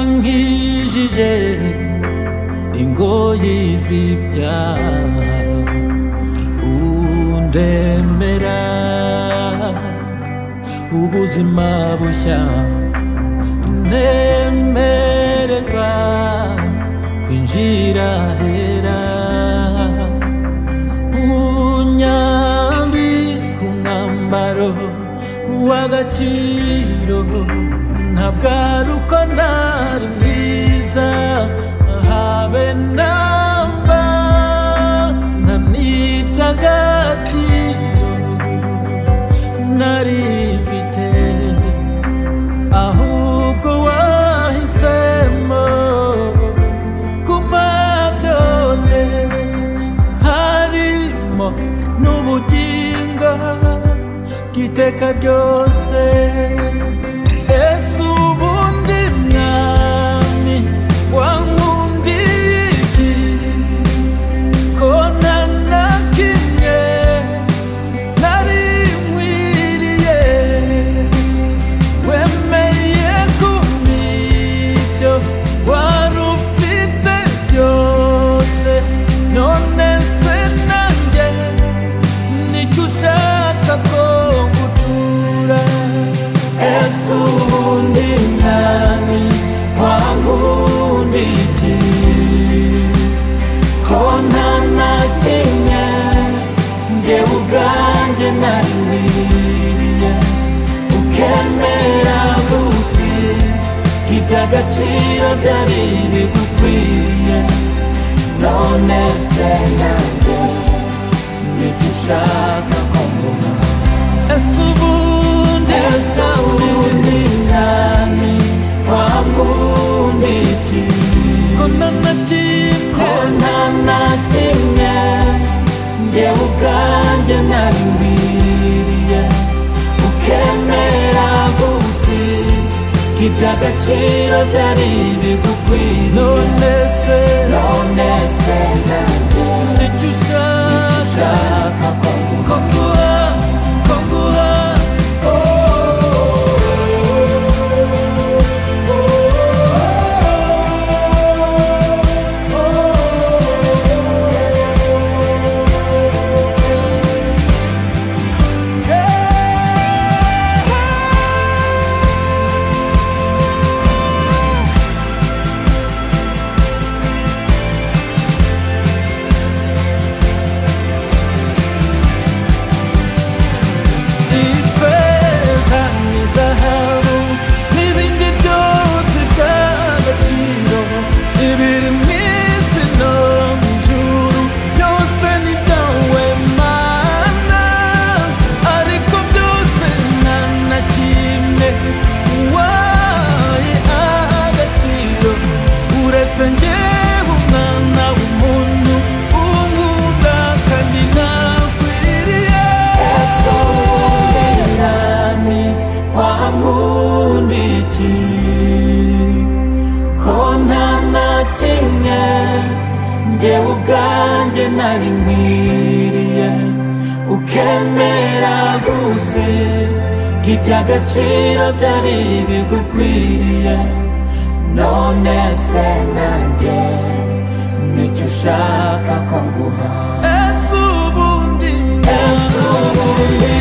wankijije ingoyi z'ibyaha undemera ubuzima bushya nemererwa kwinjira hera unyambi ku mwambaro w'agaciro ntabwo ari uko ntari mwiza habe namba naniby'agaciro nari mfite ahubwo wahisemo kuma byose harimo n'ubugingo bw'iteka ryose ese ubundi mwami wankundiye iki ko nta na kimwe nari nkwiriye wemeye kubibyo wari ufite byose none se nanjye nicyo ushaka ko ngutura ese ubundi mwami wankundiki ko nta na kimwe njyewe ubwanjye nari nkwiriye ukemera gufi iby'agaciro byari bigukwiriye none se nanjye nicyo ushaka ko nguha ese ubundi ese ubundi nani wankunda iki ko nta na kimwe ko nta na kimwe njyewe ubwanjye nari nkwiriye ukemera gusi iby'agaciro byari bigukwiriye none se none se nanjye nicyo ushaka ko nguha ko nguha ifeza n'izahabu n'ibindi byose by'agaciro ibiri mu isi no mu ijuru byose ni ibyawe mana ariko byose nta na kimwe waye agaciro uretse njyewe umwana w'umuntu unkunda kandi nakwiriye nami wankundiki ko nta na kimwe njyewe ubwanjye nari nkwiriye ukemera gusi iby'agaciro byari bigukwiriye none se nanjye nicyo ushaka ko nguha ese ubundi ese ubundi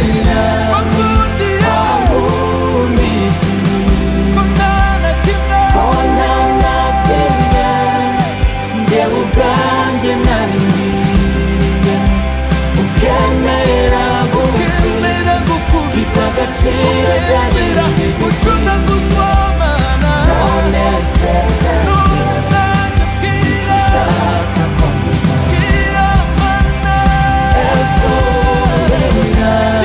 wakundi wakundi kondana kimwe kondana kimwe njyewe ubwanjye nari ngiye ukemera ukemera gukundi agaciro ukemera gucunaguzwa mana none se Shaka kumbwira mana ese ubundi nami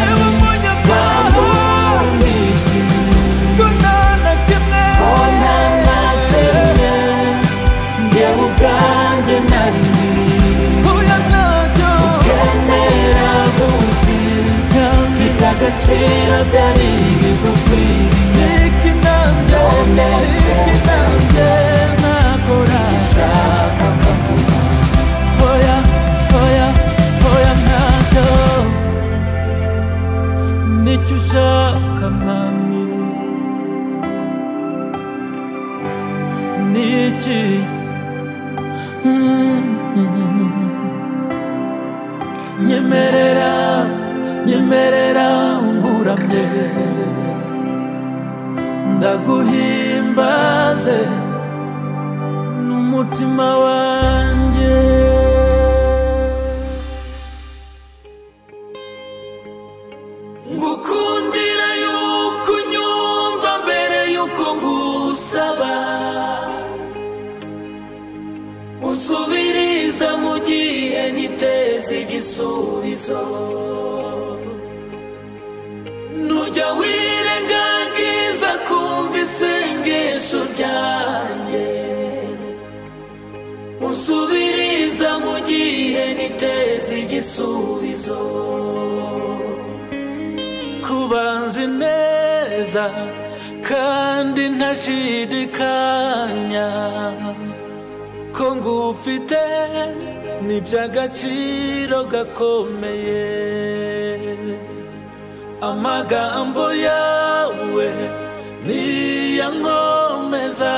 Agaciro byari bigukwiriye Iki nanjye, iki nanjye nakora Icyo ushaka nkaguha Oya, oya, oya ntacyo nicyo ushaka mwami 있지 음. 예매라 예매라 우람예 ndaguhimbaze n'umutima wanjye ngukundira yuko unyumva mbere yuko ngusaba usubiriza mu gihe niteze igisubizo nujya wirengagiza kumva isengesho ryanjye usubiriza mu gihe niteze igisubizo kubanza neza kandi ntashidikanya ko ngufite ni iby'agaciro gakomeye amagambo yawe niyo nkomeza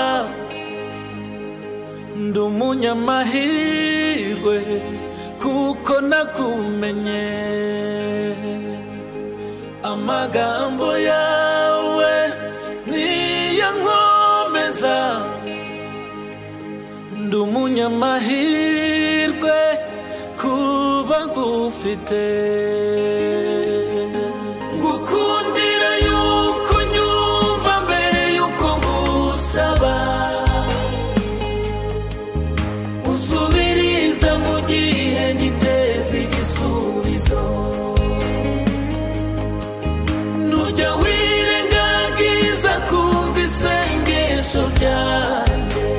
ndi umunyamahirwe kuko nakumenye amagambo yawe niyo nkomeza ndi umunyamahirwe kuba ngufite gukundira yuko nyumva mbere yuko ngusaba usubiriza mu gihe ngiteze igisubizo nujya wirengagiza kumva isengesho ryanjye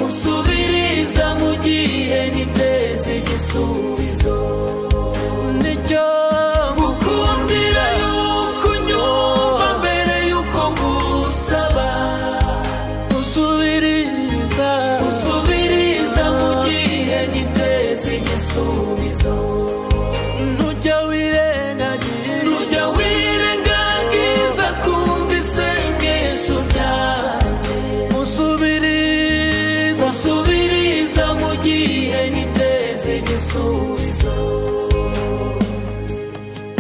usubiriza mu gihe niteze igisubizo nicyo gukundira yuko unyumva mbere yuko ngusaba usubiriza usubiriza mu gihe niteze igisubizo ntujya wirengagiza ntujya wirengagiza kumva isengesho ryanjye usubiriza usubiriza mu gihe niteze igisubizo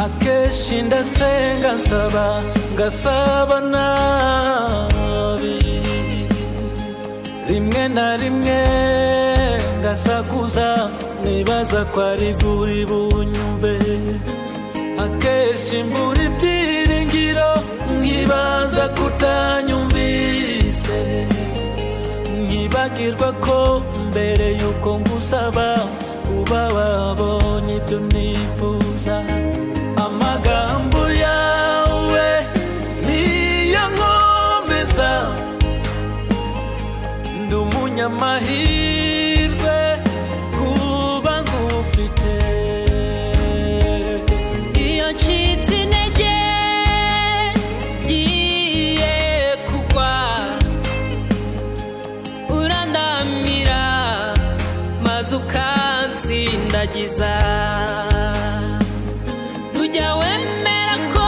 akenshi ndasenga nsaba ngasaba nabi rimwe na rimwe ngasakuza nibaza ko ari bwuri bunyumve akenshi mbura ibyiringiro nkibaza kutanyumvise nkibagirwa ko mbere yuko ngusaba uba wabonye ibyo nifuza amagambo yawe niyo nkomeza ndi umunyamahirwe kuba ngufite Iyo ncitse intege ngiye kugwa urandamira maze ukansindagiza Ntujya wemera ko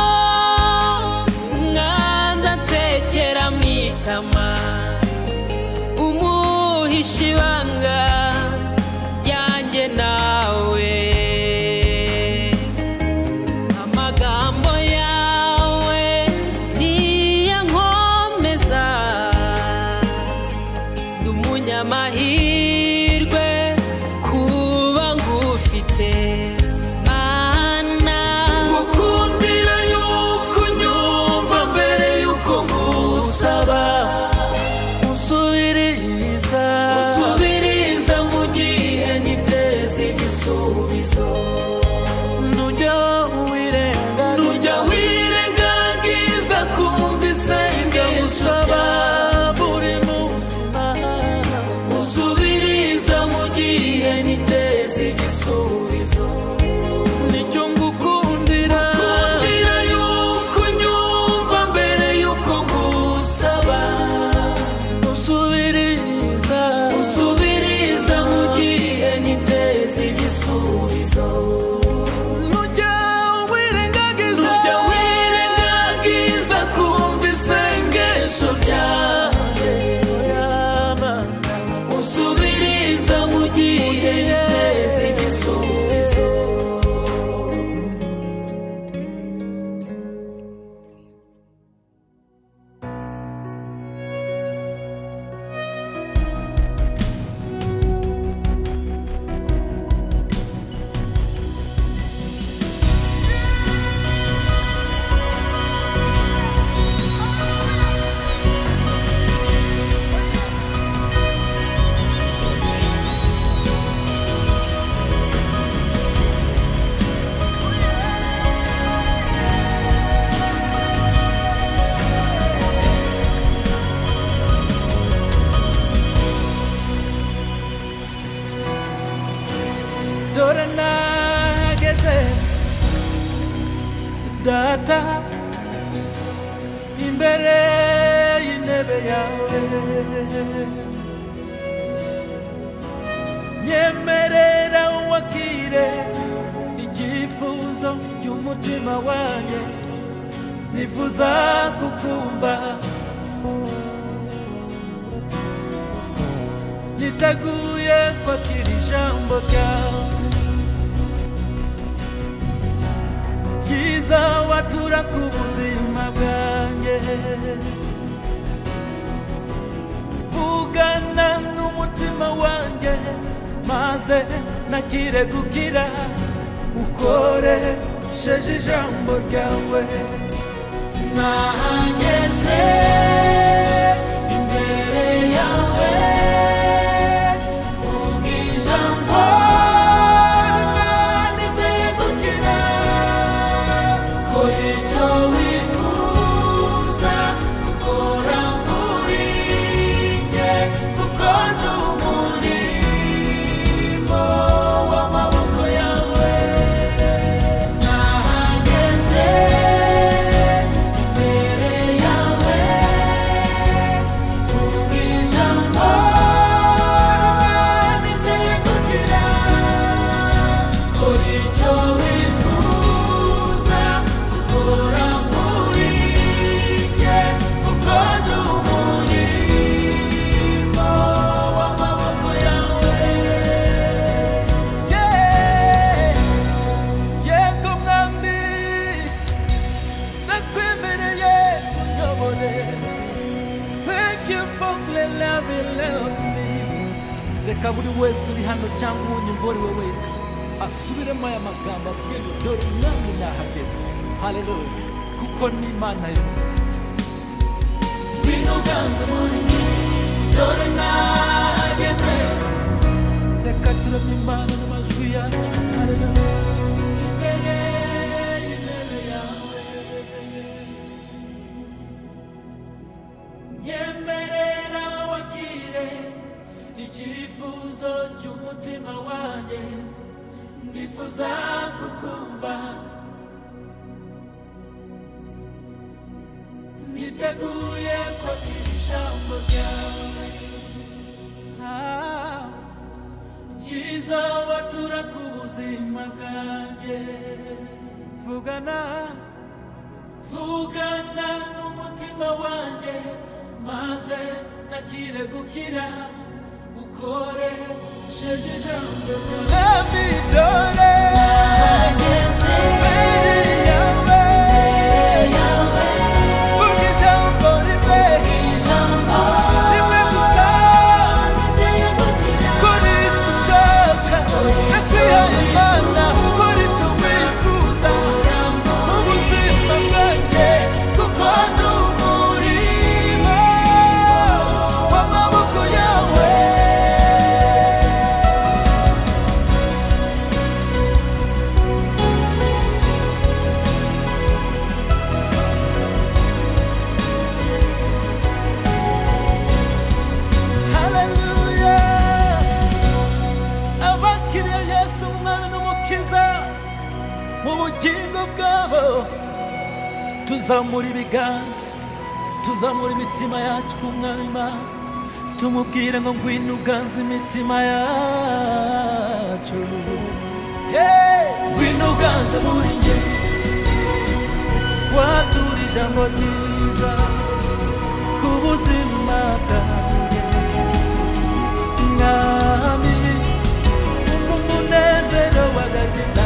mwanza nsekera mu itama umuhisha ibanga ryanjye nawe amagambo yawe niyo nkomeza ndi umunyamahirwe kuba ngufite data imbere y'intebe yawe nyemerera wakire icyifuzo cy'umutima wanjye nifuza kukumva niteguye kwakira ijambo ryawe ryiza watura ku buzima bwanjye vugana n'umutima wanjye maze nakire gukira ukoresheje ijambo ryawe nahageze imbere yawe vuga ijambo riganize gukira kora icyo wifuza gukora muri njye kuko ndi umurimo w'amaboko yawe nahageze imbere yawe vuga ijambo riganize gukira kora icyo wifuza gukora muri njye kuko ndi umurimo w'amaboko yawe Yeah. yego mwami nakwemereye unyobore thank you for loving me reka buri wese uri hano cyangwa unyumvuriwe wese asubiremo aya magambo avuye ngo dore umwami nahageze haleluya kuko ni imana yo ngwino uganze muri njye dore nahageze reka turamye imana n'amajwi yacu haleluya imbere y'intebe yawe nyemerera wakire icyifuzo cy'umutima wanjye ndifuza kukumva niteguye kwakira ijambo ryawe Ah, ryiza watura ku buzima bwanjye vugana vugana n'umutima wanjye maze nakire gukira ukoresheje ijambo ryawe dore Nahageze imbere yawe yawe vuga ijambo rive ijambo rimwe gusa nizeye gukira kuri icyo ushaka ndacihaye imana kuri icyo wifuza mu buzima bwanjye kuko ndi umurimo w'amaboko yawe haleluya abakiriye yesu umwana n'umukiza mu bugingo bwabo tuzamura ibiganza tuzamura imitima yacu ku mwami imana tumubwire ngo ngwino uganze imitima yacu Hey! ngwino uganze muri njye watura ijambo ryiza ku buzima bwanjye mwami umunezero w'agakiza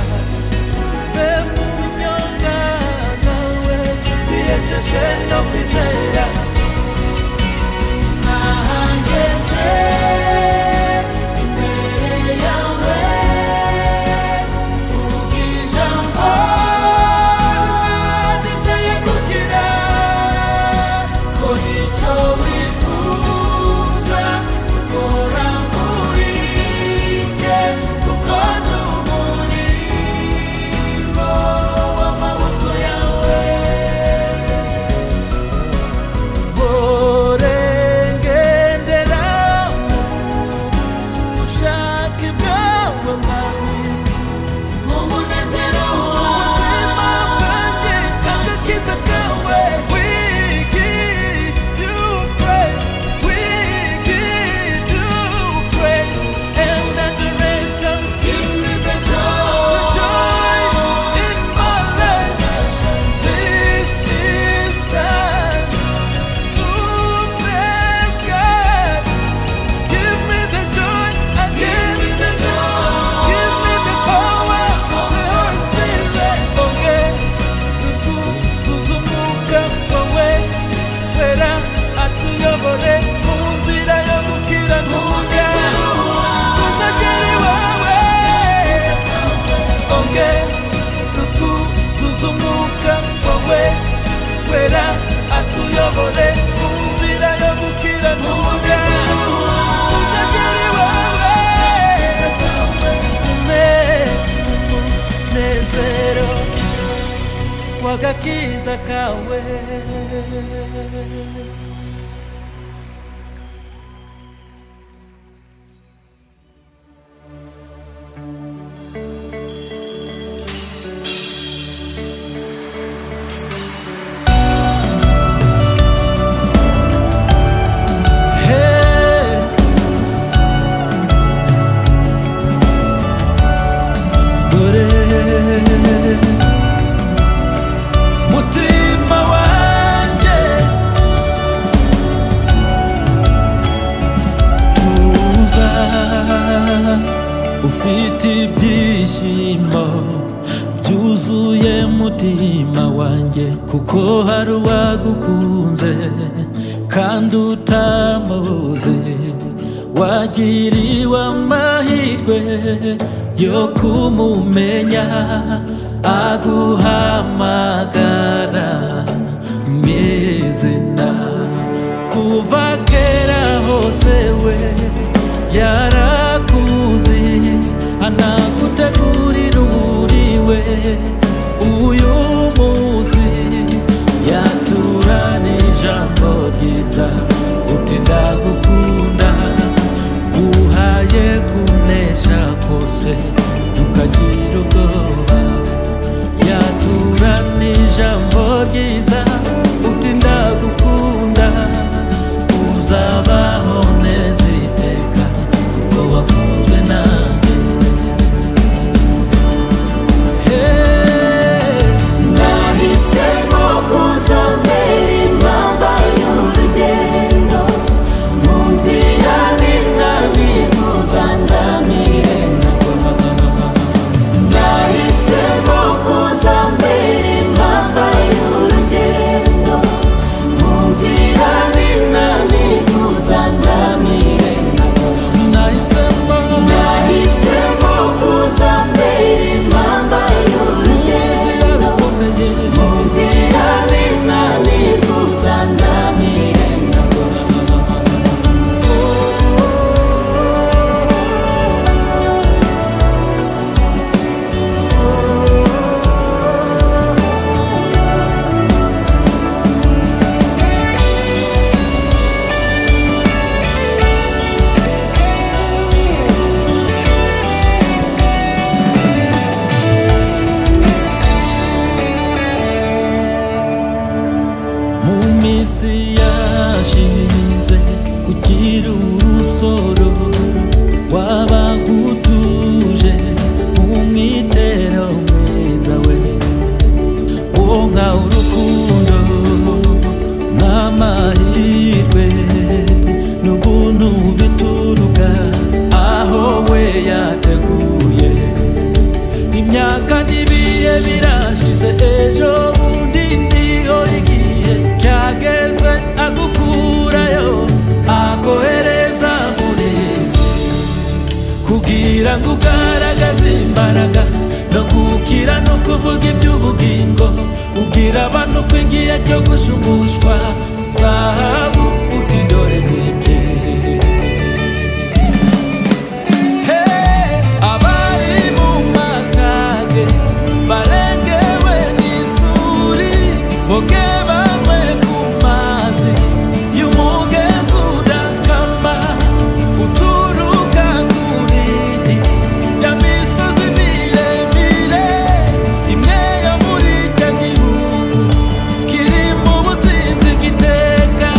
be mu nyonga zawe biyeshejwe no kwizera nahageze imbere yawe vuga ijambo nizeye kugira kora icyo wifuza gukora muri njye kuko ndi umurimo w'amaboko yawe kuzunguka kwawe wera atuyobore mu nzira yo gukiranuka uzagere iwawe ume umunezero w'agakiza kawe Hey. Dore mutima wanjye tuza ufite ibyishimo byuzuye mutima wanjye kuko hari uwagukunze kandi utamuzi wagiriwe amahirwe yo kumumenya aguhamagara mu izina kuva kera hose we yarakuzi anagutegurira uburiwe uyu munsi yaturana ijambo ryiza uti ndagukunda guhaye kunesha kose tukagira ubwoba yatura n'ijambo ryiza uti ndagukunda uzabaho neza iteka kuko wakunzwe nanjye Hey, Nahisemo kuzambera impamba y'urugendo mu nzira nina nifuza ndamirena nahisemo kuzambera impamba y'urugendo mu nzira nina nifuza ndamirena nahisemo nahisemo kuzambera impamba inzira y'urugendo bikomeye Nzira nina nifuza ndamirena mu minsi yashize kugira urusoro wabagutuje mu mwitero mwiza we wonga urukundo n'amahirwe n'ubuntu bituruka aho we yateguye imyaka n'ibihe birashize ejo bundi niho igihe cyageze agukurayo akohereza murizi kugira ngo ugaragaze imbaraga no gukira no kuvuga iby'ubugingo ubwira abantu ko igihe cyo gushumushwa zahabu uti dore n'igihe abari mu makage barengewe n'isuri boge banywe ku mazi y'umugezi udakama uturuka ku nini ya misozi miremire imwe yo muri icyo gihugu kiri mu butsinzi giteka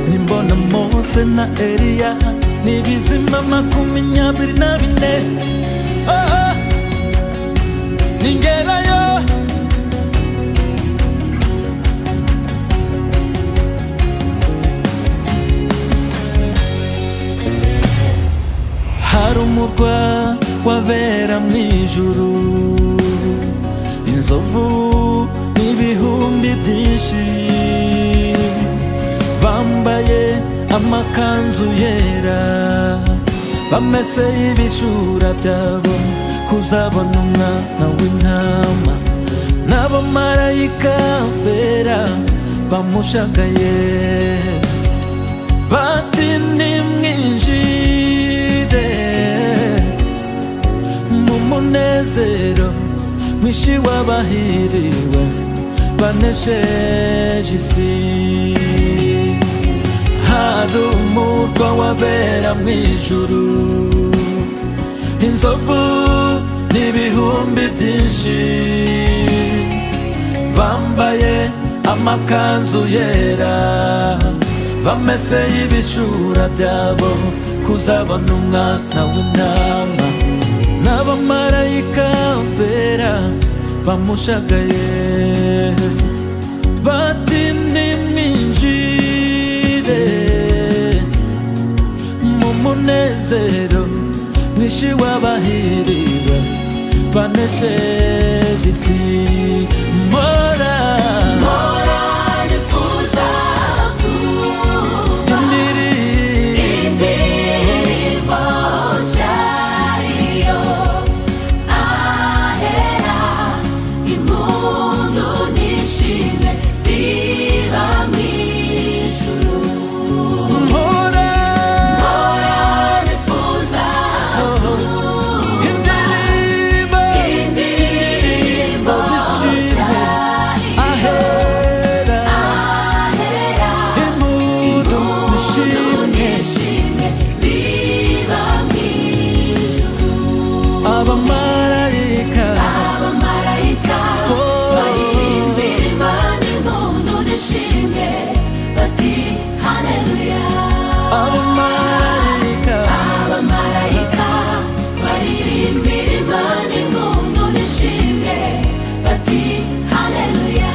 nimbona mose na eliya ni bizima makumyabiri na bine oh, oh. ningerayo hari umurwa wabera mu ijuru inzovu n'ibihumbi byinshi bambaye amakanzu yera bamese ibishura byabo kuzabona umwana w'intama n'abamarayika bera bamushagaye bati nimwinjire mu munezero mwinshi w'abahiriwe banesheje isi hari umurwa wabera mu ijuru inzovu n'ibihumbi byinshi bambaye amakanzu yera bamese y'ibishura byabo kuzabona umwana w'intama n'abamarayika bera bamushagaye bati nimwinjire mu munezero mwinshi w'abahiriwe banesheje isi mora nifuza kuba Indiri indirimbo nshariyo ahera impundu n'ishimwe biba mu ijuru mpora mpora nifuza indirimbo indirimbo zishimwe nshariyo ahera ahera impundu nishimwe n'ishimwe biba mu ijuru abamarayika abamarayika Oh. baririmbira imana impundu n'ishimwe bati haleluya abamarayika abamarayika baririmbira imana impundu n'ishimwe bati haleluya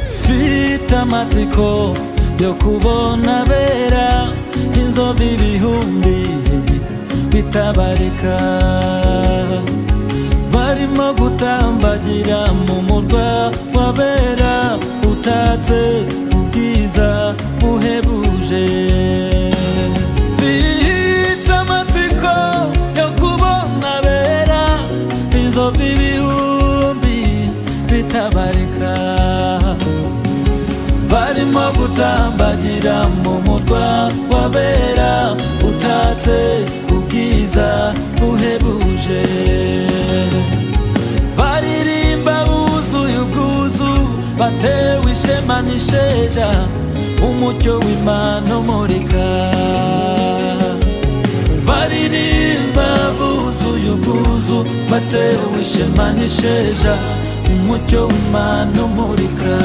mfite amatsiko yo kubona bera inzovu ibihumbi bitabarika barimo gutambagira mu murwa wabera utatse ubwiza buhebuje mfite amatsiko yo kubona bera inzovu ibihumbi bitabarika barimo gutambagira mu mutwa wabera utatse ubwiza buhebuje baririmba buzuye ubwuzu batewe ishema n'isheja umucyo w'imana umurika baririmba buzuye ubwuzu batewe ishema n'isheja umucyo w'imana umurika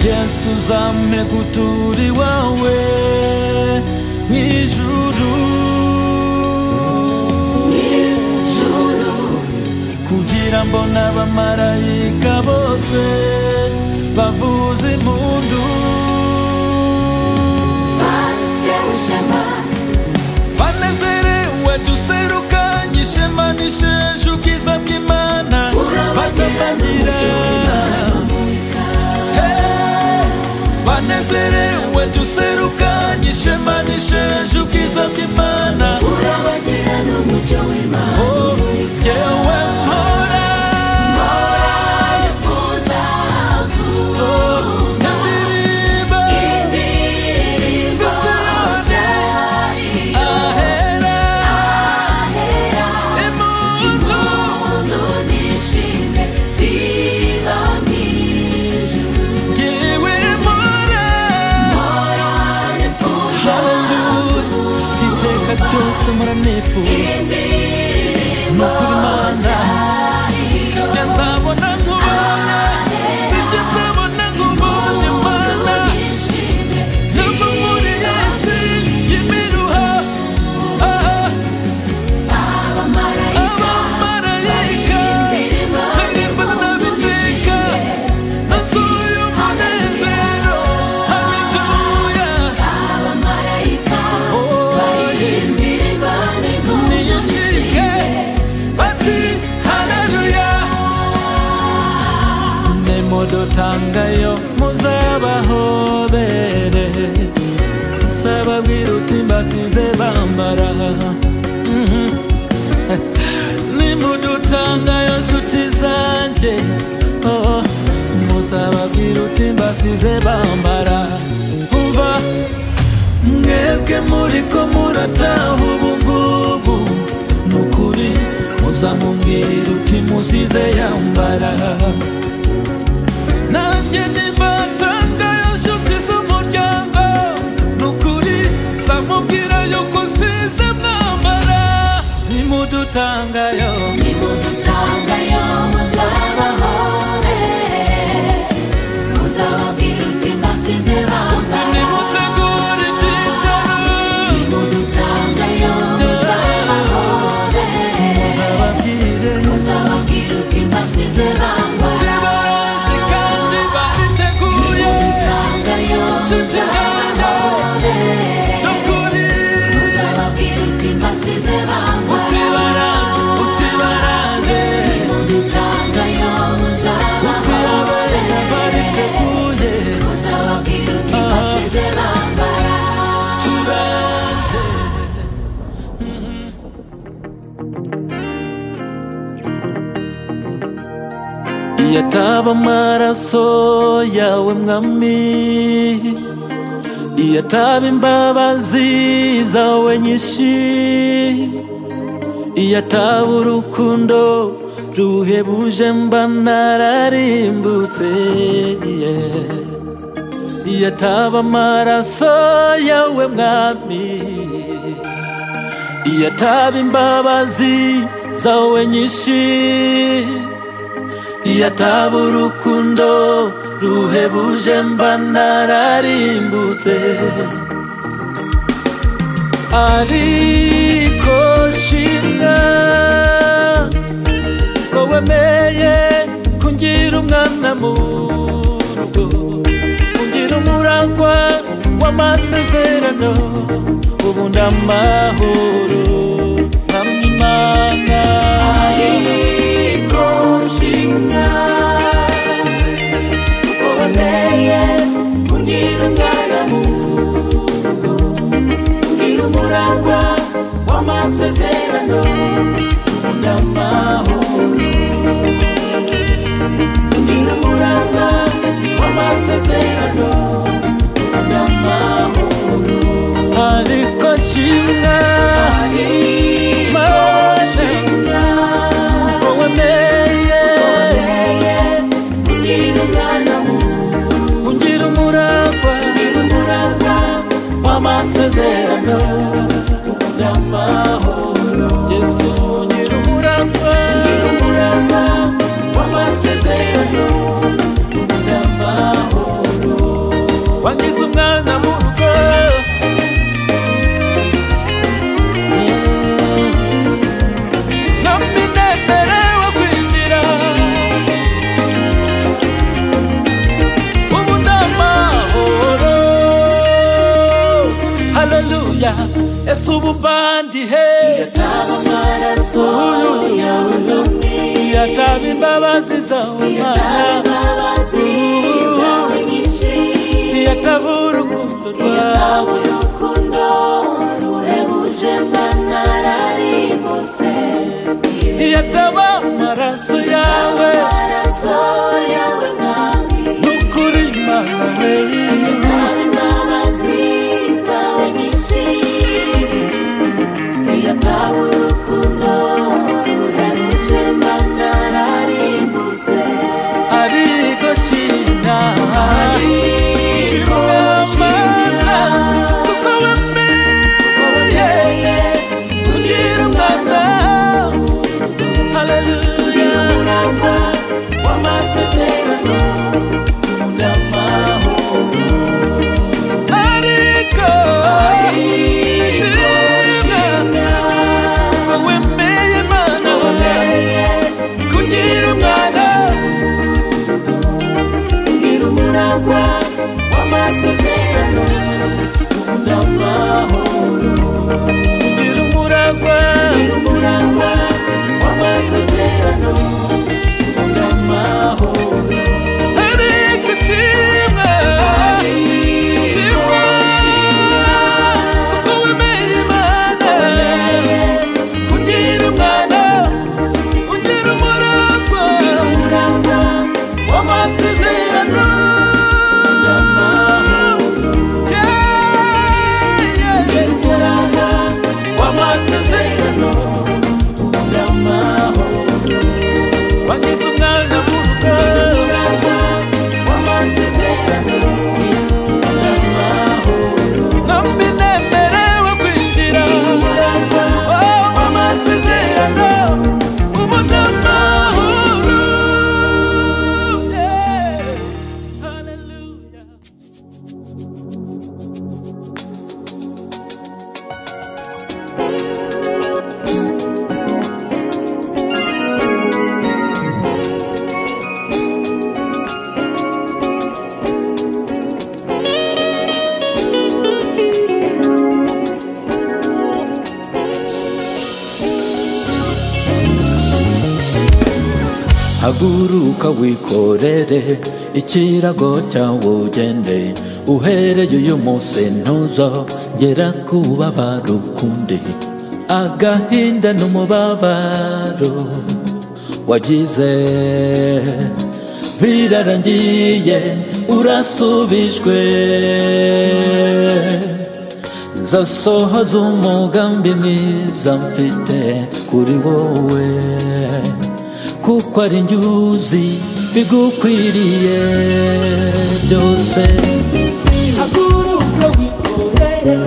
yesu uzampe gutura iwawe mu ijuru kugira ngo n'abamarayika bose bavuze impundu batewe ishema banezerewe duserukanye ishema n'isheje ubwiza bw'imana batatangira Hey! banezerewe duserukanye ishema n'isheje ubwiza bw'imana urabagira n'umucyo w'imana Oh, jyewe mpora Nifuza Oh, ndirimba indirimbo ahera ahera imuntu nifuza ni ukuri mana sibyo nzabona nkubonye sibyo nzabona nkubonye mana ntabwo muri yesi y'imiruha aha abamarayika barimbana n'abiteka nzuye umunezero haleluya niyishike bati haleluya nemodotangayo muzabahobere muzababwira uti mbasize bambara Mhm. nimudutangayo nshuti zanjye oh, muzababwira uti mbasize bambara umva mwebwe muriko murataha ubungubu ni ukuri muzamubwira uti musize yambara nanjye nimbatanga yashuti z'umuryango ni ukuri zamubwira yuko nsize mwambara nimudutangayo nimutegura ibyicaro muzababwire tibarose kandi bariteguye nshuti zanjye ni ukuri utibaraje utibaraje utibaye bariteguye turaje iyataba amaraso yawe mwami iyataba imbabazi zawe nyinshi iyataba urukundo ruhebuje mba nararimbutse yeah. iyataba amaraso yawe mwami iyataba imbabazi zawe nyinshi iyataba urukundo ruhebuje mba nararimbutse ariko shimwa ko wemeye kungira umwana mu rugo kungira umuragwa w'amasezerano ubu ndamahoro nkamwe imana Amasezerano ndamahoro Ngira umurava w'amasezerano ndamahoro ariko shimwa Mana, Ngira ko wemeye ungira umuragwa amasezerano y'amahoro yesu ungira umuragwa umurava w'amasezerano y'amahoro wangize umwana mu rugo namwe nemerewe kwinjira ubu ndamahoro haleluya yesu ubu mbandihe yataba amaraso yawe n'umwe yataba imbabazi zawe mana imbabazi zawe nyinshi yataba urukundo rwawe Yataba urukundo ruhebuje mba nararimbutse yataba amaraso yawe amaraso yawe mwami nukuri mana we yataba imbabazi zawe nyinshi yataba urukundo ruhebuje mba nararimbutse ariko shina shimwa mana kuko wemeye Ukomeye, kugira haleluya umuragwa w'amasezerano udamaho ariko shinga ngo wemeye imana kugira umwana Ngira umuragwa w'amasezerano udamaho kugira umuragwa Ngira umuragwa w'amasezerano udamaho ariko shimwa shimwa kuko wemeye imana kugira umwana ugira umuragwa umuragwa w'amasezerano udamaho Yeah, yeah, yeah. umuragwa w'amasezerano udamaho wagize umwana w'urugo umuragwa w'amasezerano udamaho namba inemerewe kwinjira umuragwa Oh, w'amasezerano umunyamahoro Yeah. Hallelujah. haguruka wikorere ikirago cyawe ugende uhereye uyu munsi ntuzo ngera kuba barukundi agahinda n'umubabaro wagize birarangiye urasubijwe nzasohoza umugambi mwiza mfite kuri wowe kuko ari njye uzi bigukwiriye byose haguruka wikorere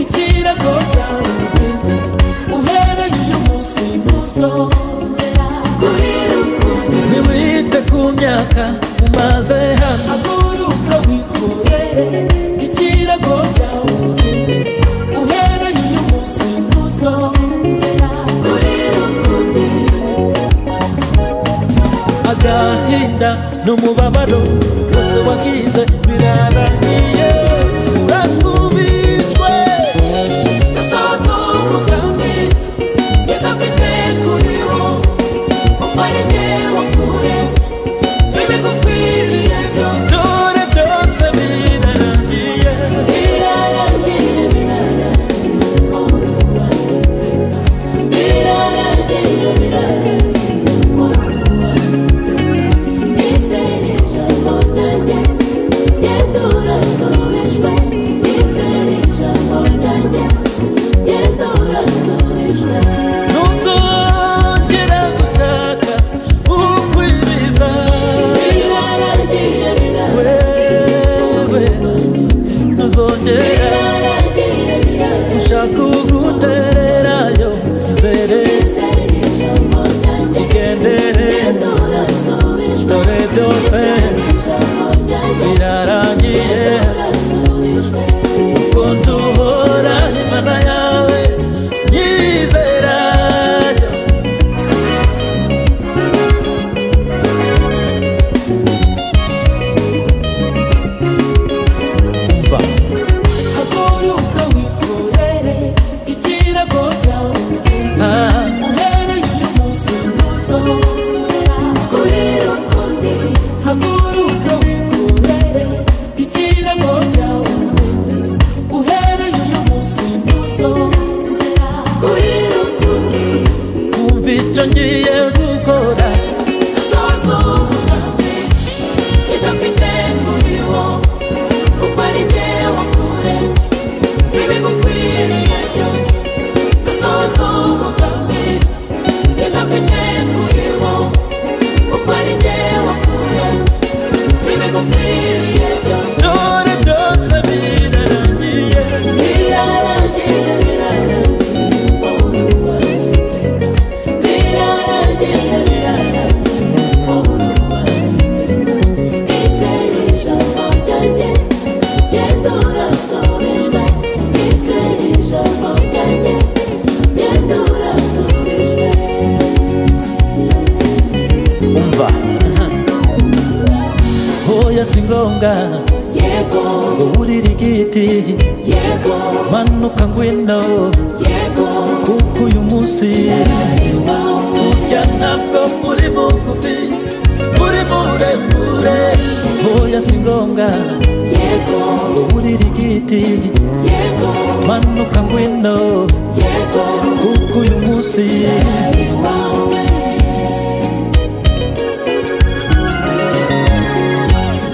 ikirago cyawe ugende uhereye uyu munsi ntuzongera kuri rukumbi ntiwite ku myaka umaze hano haguruka wikorere ikirago cyawe ugende uhereye uyu munsi ntuzongera kuri rukumbi agahinda n'umubabaro wose wagize birarangiye urasubijwe zasoza umugambi mwiza mfite kuri wo kuko ari njye wakure zibigukwiriye byose dore byose birarangiye Birarangiye birarangiye uruwa iteka Birarangiye birarangiye uruwa iteka Nizeye ijambo ryanjye Genda urasura si ngombwa yego ngo wurire igiti yego manuka ngwino yego kuko uyu munsi ari wowe burya ntabwo muri bugufi muri muremure hoya si ngombwa yego ngo wurire igiti yego manuka ngwino yego kuko uyu munsi ari wowe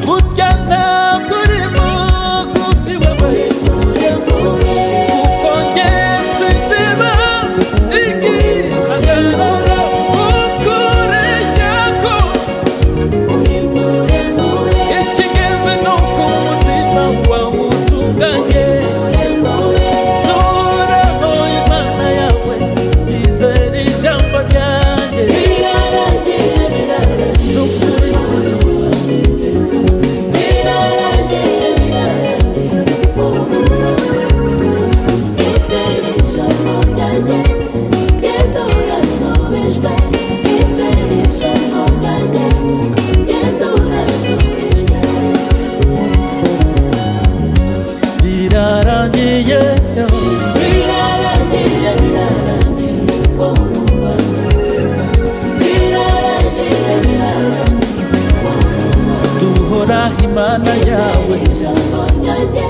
burya ntabwo uri mugufi wabaye muremure kuko njye sindiba igihangano ukoresha kose uri muremure ikigenzi ni uko umutima wawe utunganye muremure ntuhoraho imana yawe izere ijambo ryanjye birarangiye birarangiye ni ukuri birarangiye birarangiye izere ijambo ryanjye genda urasubijwe izere ijambo ryanjye genda urasubijwe birarangiye birarangiye birarangiye wowe urwanda birarangiye birarangiye duhora imana yawe izere ijambo ryanjye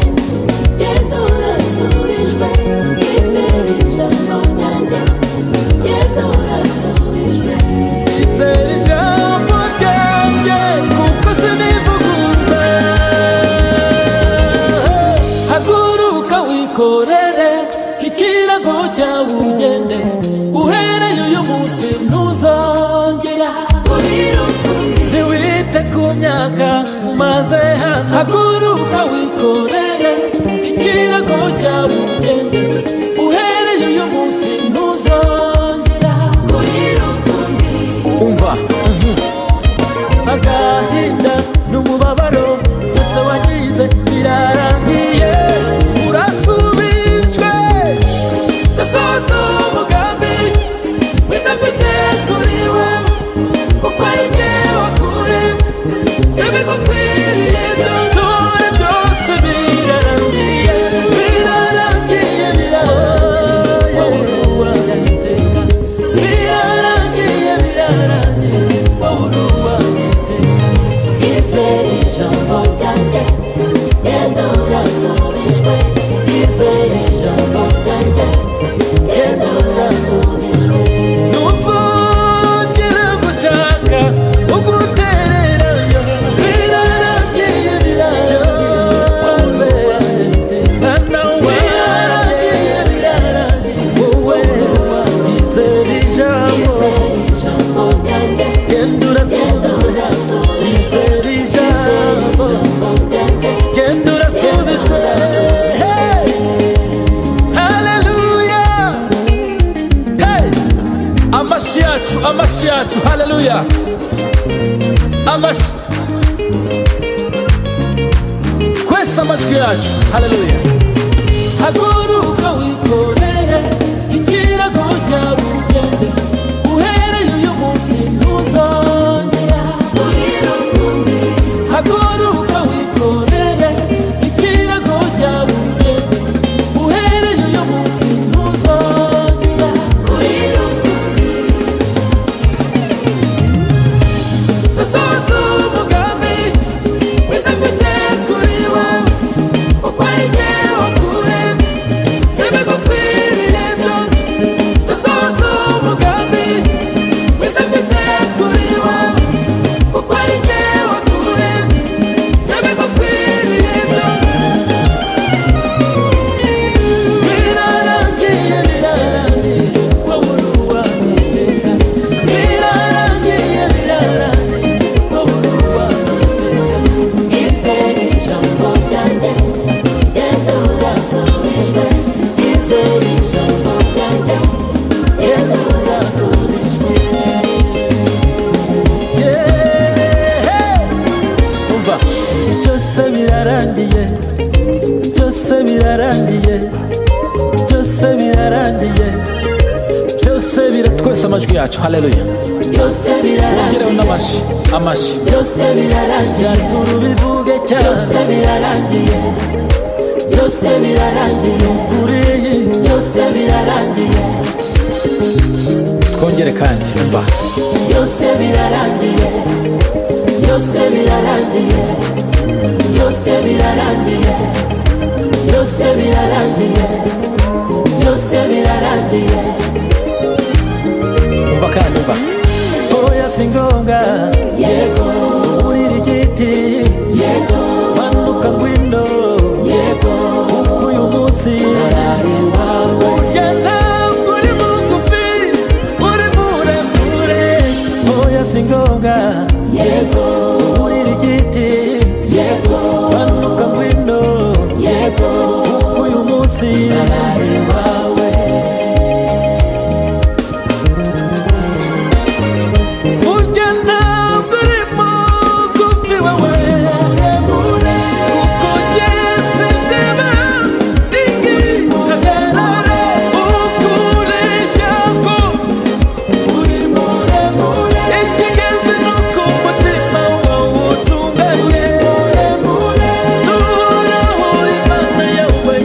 genda urasubijwe izere ijambo ryanjye genda urasubijwe izere ijambo ryanjye kuko sinivuguruza haguruka wikorere ikirago cyawe ugende uhereye uyu munsi ntuzongera ntiwite ku myaka umaze hano haguruka wikorere ikirago cyawe ugende uhereye uyu munsi ntuzongera umva agahinda n'umubabaro byose wagize birarangiye urasubijwe sasoza umugambi wese mfite kuri we kuko ari jye wakure sebigukwiriye byose Dore byose birarangiye birarangiye birarangiye birarangiye birarangiye wabura uwagiteka Izere ijambo ryanjye genda urasubijwe Izere ijambo ryanjye genda urasubijwe ntuzongere gushaka ubwo urutererayo birarangiye birarangiye na we birarangiye birarangiye wowe izera ijambo Izere ijambo ryanjye genda genda urasubijwe urasubijwe izera Izere ijambo ijambo ryanjye genda urasubijwe Hey! Haleluya! Hey! amashyi yacu amashyi yacu haleluya amashyi kwesa amajwi yacu haleluya haguruka wikorere ikirago cyawe ugende uhereye uyu munsi ntuzongera haguruka wikorere ikirago cyawe ugende uhereye uyu munsi ntuzongera sasoza umugambi wese mfite kuri wowe kuko ari jye wakuremye sebigukwiriye byose sasoza umugambi wese mfite kuri wowe kuko ari jye wakuremye sebigukwiriye byose birarangiye birarangiye wowe uri uwangiteka birarangiye birarangiye wowe uri uwangiteka Izere ijambo ryanjye genda urasubijwe Izere ijambo ryanjye genda urasubijwe umva byose birarangiye byose birarangiye byose birarangiye byose bira twese amajwi yacu haleluya Yo byose ugereho birarangiye n'amashyi amashyi byose birarangiye byatuma ubivuge cyane byose birarangiye byose birarangiye kuri iyi byose birarangiye twongere kandi mba byose birarangiye byose birarangiye byose birarangiye byose birarangiye byose birarangiye umva kandi mba oya si ngombwa yego kurira igiti yego manuka ngwino yego kuko uyu munsi ararima burya ntabwo uri bugufi uri muremure oya si ngombwa yego kurira igiti yego manuka ngwino yego kuko uyu munsi ararima we burya ntabwo uri mugufi wawe muremure Uko Yesu ndeba ningi ndarare ukuresha kose uri muremure ikigenzi ni uko umutima wawe utunganye n'uhoraho imana yawe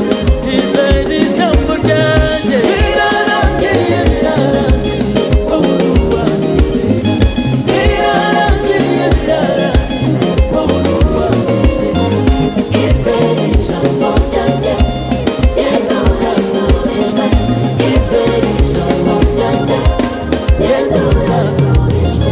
izera ijambo ryanjye birarangiye birarangiye uruwa birarangiye birarangiye uruwa izere ijambo ryanjye genda urasubijwe izere ijambo ryanjye genda urasubijwe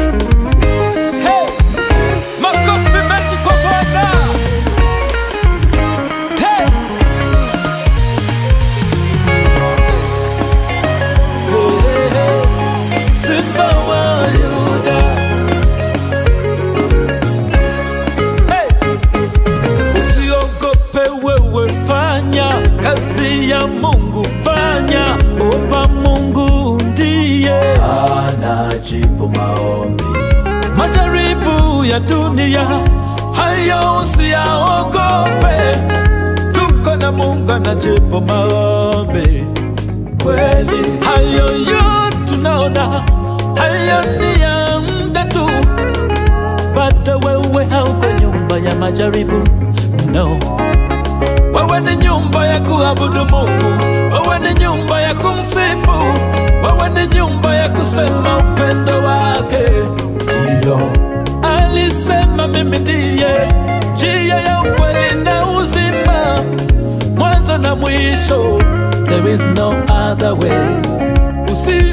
Hey! Makofi mengi kwa Bwana. Hey! Oh, hey, hey. Simba wa Yuda. Hey! Usiogope wewe, fanya kazi ya Mungu, fanya oba Mungu ndiye anajibu maombi majaribu ya dunia hayo usiyaogope tuko na mungu anajibu maombi kweli hayo yo tunaona hayo ni ya mda tu bado wewe hauko nyumba ya majaribu no wewe ni nyumba ya kuabudu mungu wewe ni nyumba ya kumsifu wewe ni nyumba ya kusema upendo wake ndiyo alisema mimi ndiye njia ya ukweli na uzima mwanzo na mwisho there is no other way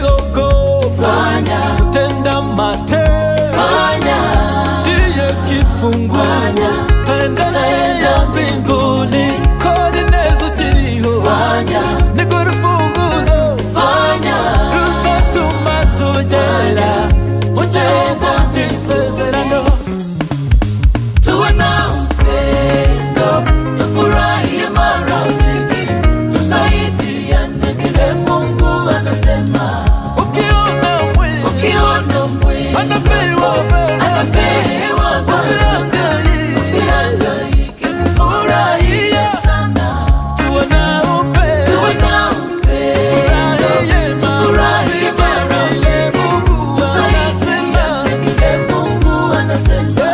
usiogopa Fanya. kutenda matendo fanya ndiye kifunguo Fanya. tenda Tenda. ya mbinguni kodi nezo kiriho fanya nikurufunguzo fanya ruzatuma tugera Tenda. utenda jisezerano Tuwe na upendo, tufurahie marafiki, tusaidiane vile Mungu atasema. ukiona mwili Ukiona mwizi anapewa baba anapewa baraka, usihangaike, furahia sana. Tuwe na upendo, tufurahie marafiki, tusaidiane vile Mungu atasema. Ukiona mwizi anapewa baraka, furahia sana.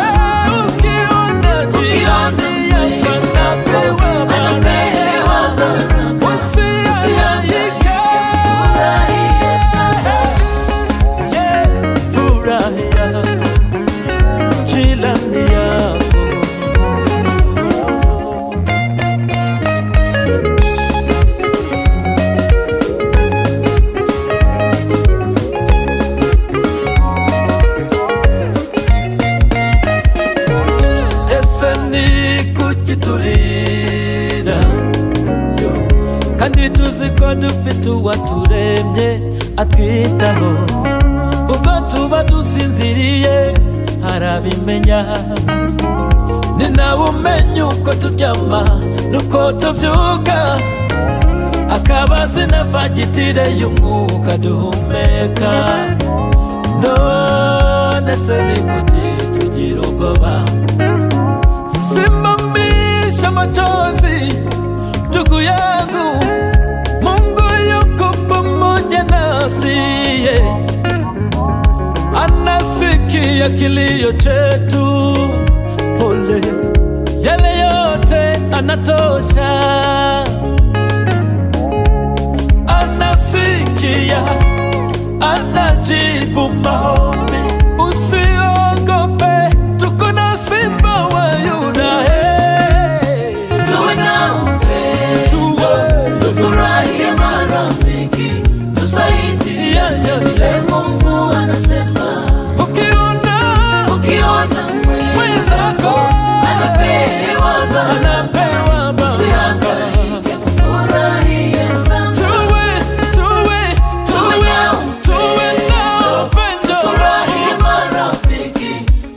kukitulira kandi tuzi ko dufite uwaturemye atwitaho ubwo tuba dusinziriye arabimenya ni nawe umenya uko turyama nuko tubyuka akaba azi na fagitire y'umwuka duhumeka none se ni kuki tugira ubwoba simamisha machozi ndugu yangu mungu yuko pamoja nasi yeah. anasikia kilio chetu pole yale yote anatosha anasikia anajibu maombi usiogope tuko na simba wa yuda hey. Tuwe na upendo, tufurahie marafiki, tusaidie. Yeah, yeah, Vile Mungu anasema, ukiona ukiona mwenzako anapewa baraka, anapewa baraka usihangaike, furahie sana. tuwe tuwe Tuwe tuwe na tuwe na upendo Furahie marafiki,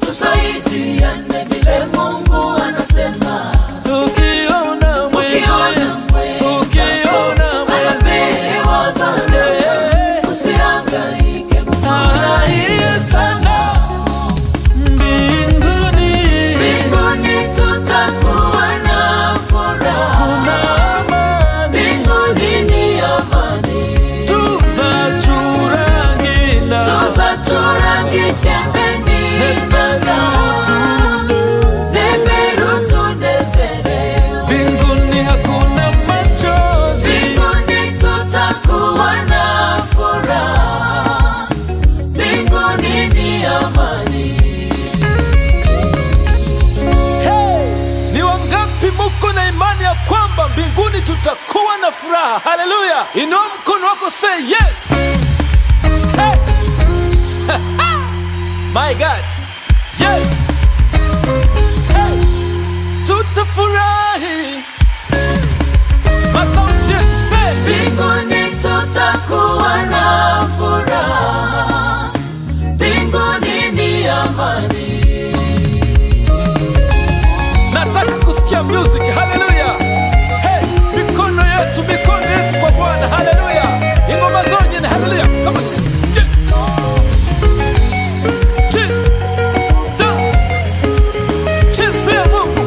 tusaidiane vile Mungu anasema. tukiona mwenyewe Ukiona mwenzako ukiona mwenyewe anapewa baraka, usihangaike, furahie sana. mbinguni Mbinguni tutakuwa na furaha, na amani mbinguni ni amani. tutachura ngina Tutachora kitembeni nanga, zimerutunezelewa. mbinguni hakuna machozi Mbinguni tutakuwa na furaha, mbinguni ni amani. Hey! ni wangapi muko na imani ya kwamba mbinguni tutakuwa na furaha haleluya inua mkono wako say yes hey! my god yes hey! tutafurahi masauti yetu say Mbinguni tutakuwa na furaha, mbinguni ni amani. nataka kusikia music haleluya hey, mikono yetu mikono yetu kwa bwana haleluya ingoma zonyene haleluya Come on. Yeah. Cheers. Dance. Cheers ya Mungu.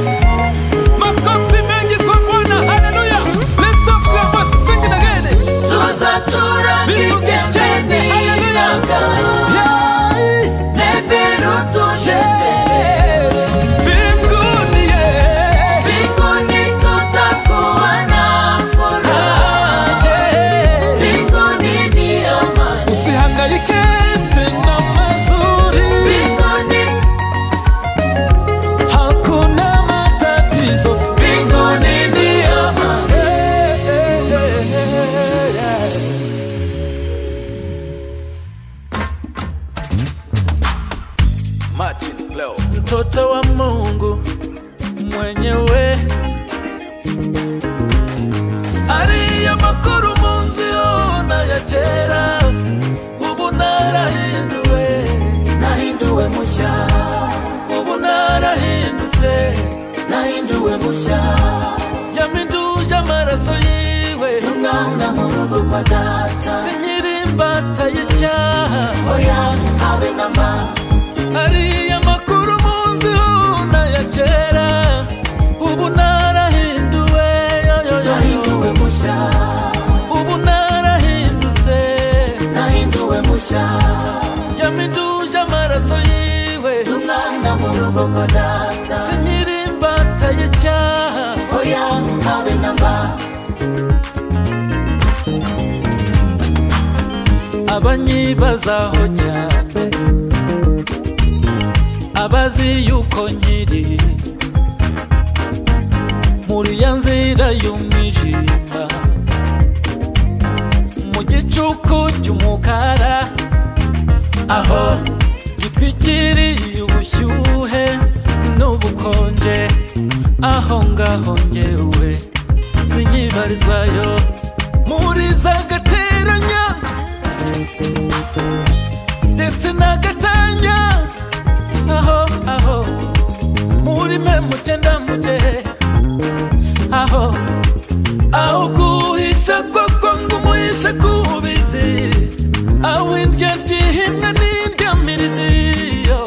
Makofi mengi kwa Bwana, haleluya. Lift up your voice, sing it again. Tutachora Mbingu kitembeni kitembeni, nanga, Yeah. neberutusheze Yeah. Mbinguni, yeah. Mbinguni tutakuwa na furaha, Yeah. mbinguni ni amani. usihangaike tena mazuri Mbinguni, hakuna matatizo mbinguni ni amani. Eh, eh, eh, eh, eh. Martin Leo. mtoto wa mungu mwenyewe ariyo makuru munzio nayacera ubu narahinduwe nahinduwe musha ubu narahindutse nahinduwe musha yaminduje amaraso yiwe umwana murugo kwa data sinyiri imbata y'icyaha oya habe nama ariya makuru munzi ya kera ubu narahinduwe yoyoyo nahinduwe musha ubu narahindutse nahinduwe musha yaminduje amaraso yiwe umwana murugo kwa data sinyiri imbata y'icyaha oya habe nama abanyibazaho cyane abazi yuko nkiri muri ya nzira y'umwijima mu gicuku cy'umukara aho gitwikiriye ubushyuhe n'ubukonje aho ngaho ngewe sinyibarizwayo muri za gateranya ndetse n'agatanya aho aho muri mwe mugenda muge aho aho guhisha koko ngo umuhishe kubizi aho indyo ryihimwa n'indyamirizi yo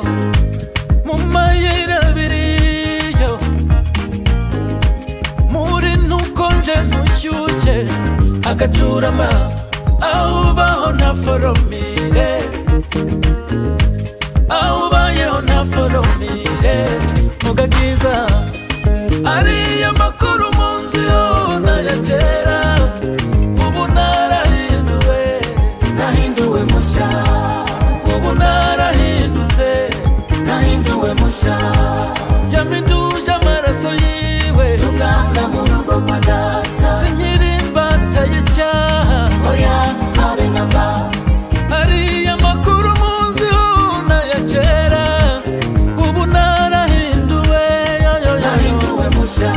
mu mayira abiri yo muri ntukonje ntu agacurama awubaho nta foromire awubayeho nta foromire mu gakiza ariyo makuru mu nzu yona ya kera ubu narahinduwe nahinduwe musha ubu narahindutse nahinduwe musha yaminduje amaraso yiwe tugana mu rugo kwa data sinkiri imbata y'icyaha oya habe na mba hariya makuru munsi huna ya kera ubu narahinduwe yoyoyo nahinduwe musha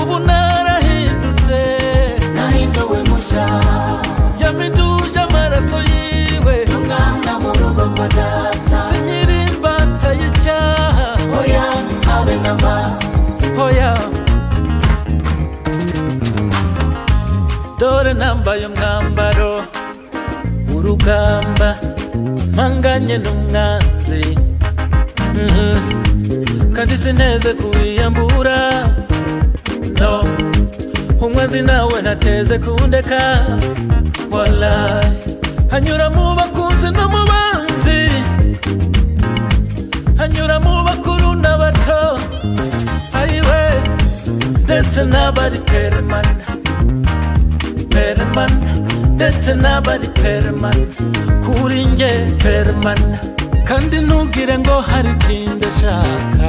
ubu narahindutse nahinduwe musha yaminduje amaraso yiwe tugana mu rugo kwa data sinkiri imbata y'icyaha oya habe na mba hoya dore nambaye umwambaro w'urugamba mpanganye n'umwanzi Mhm. kandi sineze kuwiyambura no umwanzi nawe ntateze kundeka wala hanyura mu bakunzi no mu banzi hanyura mu bakuru n'abato ayiwe ndetse n'abari peremana peremana ndetse n'abari peremana kuri nge peremana kandi ntugire ngo hari ikindi ashaka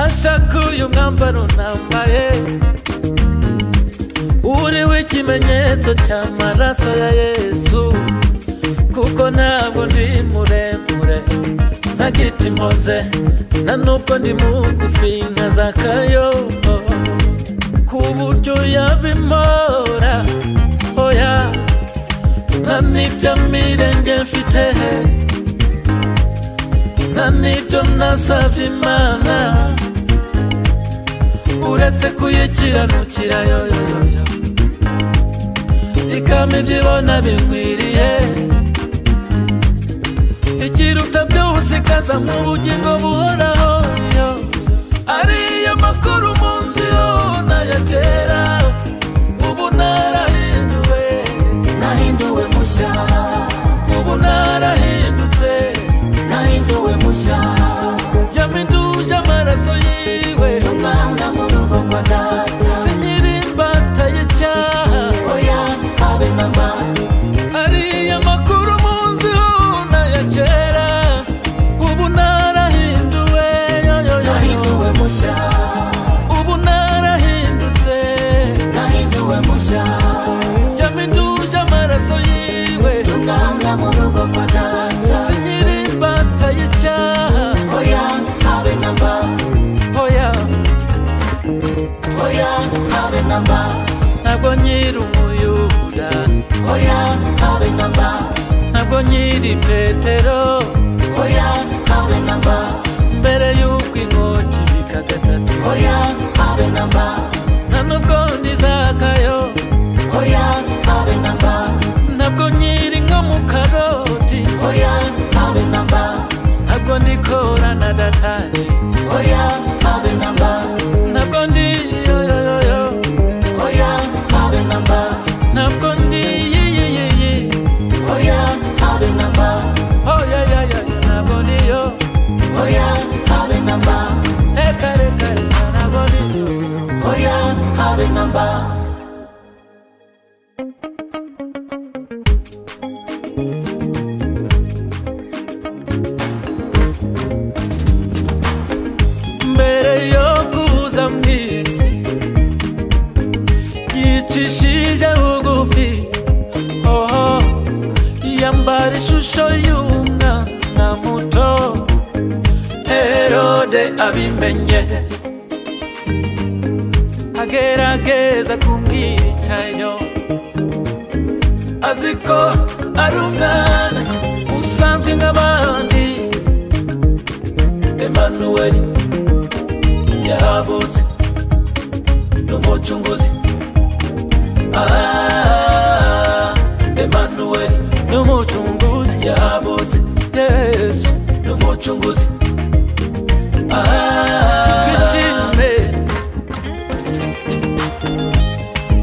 ashaka uyu mwambaro nambaye uriho ikimenyetso cy'amaraso ya yesu kuko ntabwo ndi muremure nta giti mpoze nta n'ubwo ndi mugufi nka za kayobo ku buryo yabimora oya nta n'ibyo mirenge mfite nta n'ibyo nasabye imana uretse kuyikiranukira yoyoyoyo ikamba ibyibona binkwiriye ikiruta byose ikaza mu bugingo buhoraho yo ariyo makuru mu nzu yona ya kera ubu narahinduwe nahinduwe musha ubu narahindutse nahinduwe musha yaminduje amaraso yiwe tugana mu rugo kwa data sinkiri imbata y'icyaha oya habe na mba ariya makuru mu nzu yona ya kera ubu narahinduwe yoyoyo nahinduwe musha ubu narahindutse nahinduwe musha yaminduje amaraso yiwe tugana mu rugo kwa data sinkiri imbata y'icyaha oya habe na mba oya oya habe na mba ntabwo nkiri umuyuda oya habe na mba ntabwo nkiri petero oya habe na mba mbere y'uko inkoki bikagatatu oya habe na mba nta nubwo ndizakayo oya habe na mba ntabwo nkiri nko mu karoti oya habe na mba ntabwo ndikora na datari oya habe na mba ntabwo ndi yoyoyoyo oya habe na mba ntabwo ndi yiyiyiyi oya habe na mba oyoyoyo ntabwo ndiyo oya habe na mba ekarekareka ntabwo ndiyo oya habe na mba mbere yo kuza mu isi yicishije bugufi oho yambara ishusho y'umwana muto herode abimenye agerageza kumwicayo azi ko ari umwana usanzwe nk'abandi emanuweli yahavutse n'umucunguzi Ah, emanuweli n'umucunguzi yahavutse yesu n'umucunguzi Ah, twishime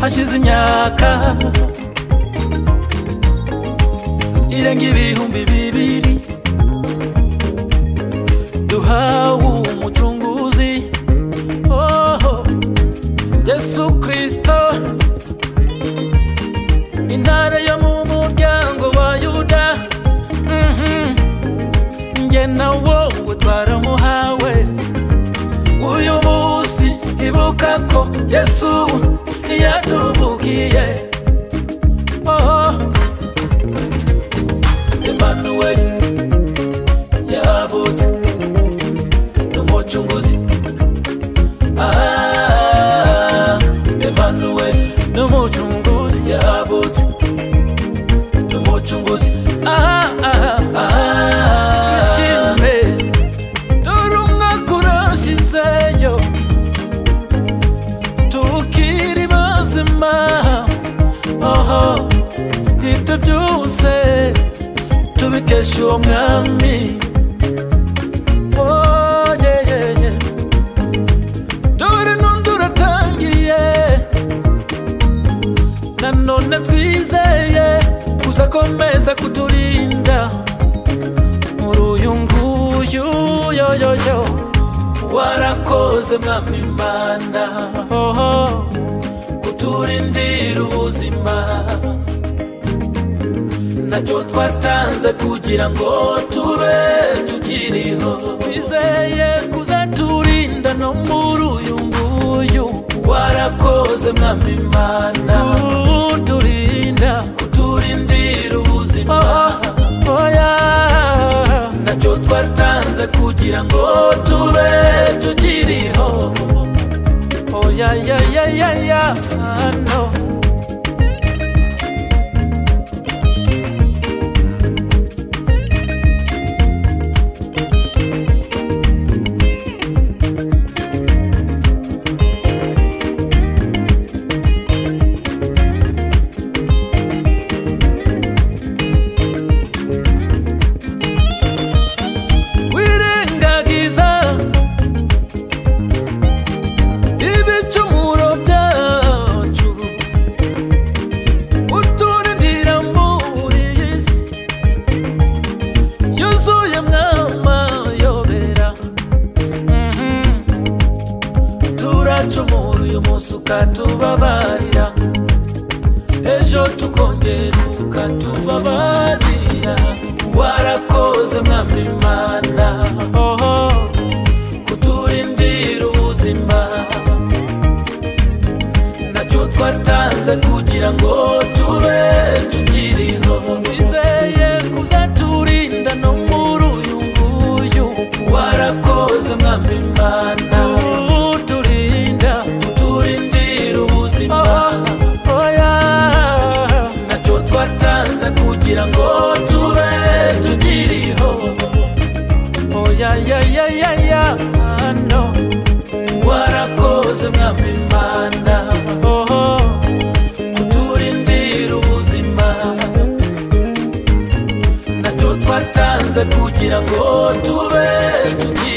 hashize imyaka irenga ibihumbi bibiri duhawe umucunguzi oh, yesu kristo intare yo mu muryango wa yuda Mhm. njye na wowe twaramuhawe uyu munsi ibuka ko yesu yatubukiye oh, emmanuel yahavutse n'umucunguzi Ah, emmanuel n'umucunguzi yahavutse n'umucunguzi Ah, ah, ah. Ishimwe, dore umwaka urashizeyo tukiri bazima oho ibyo byose tubikesha uwo mwami Oh, yeah, yeah, yeah. dore n'undi uratangiye nanone twizeye uzakomeza kuturinda muri uyu nguyu yoyoyo warakoze mwami imana oho kuturindira ubuzima nacyo twatanze kugira ngo tube tukiriho twizeye kuzaturinda no muri uyu nguyu warakoze mwami imana kuturinda kuturindira ubuzima oh, oh, yeah. nacyo twatanze kugira ngo tube tukiriho oh, yeah, yeah, yeah, yeah, yeah. Ah, no. wirengagiza ibicumuro byacu uturindira muri iyi si yuzuye mwamayobera turacumura uyu munsi ukatubabarira ejo tukongera ukatubabarira warakoze mwami imana oho kuturindira ubuzima nacyo twatanze kugira ngo tube tukiriho bizeye kuzaturinda no muri uyu nguyu warakoze mwami imana uturinda kuturindira ubuzima oya nacyo twatanze kugira ngo tube tukiriho oya ya ya ya ya no warakoze mwami imana oho kuturindira ubuzima nacyo twatanze kugira ngo tube tukiriho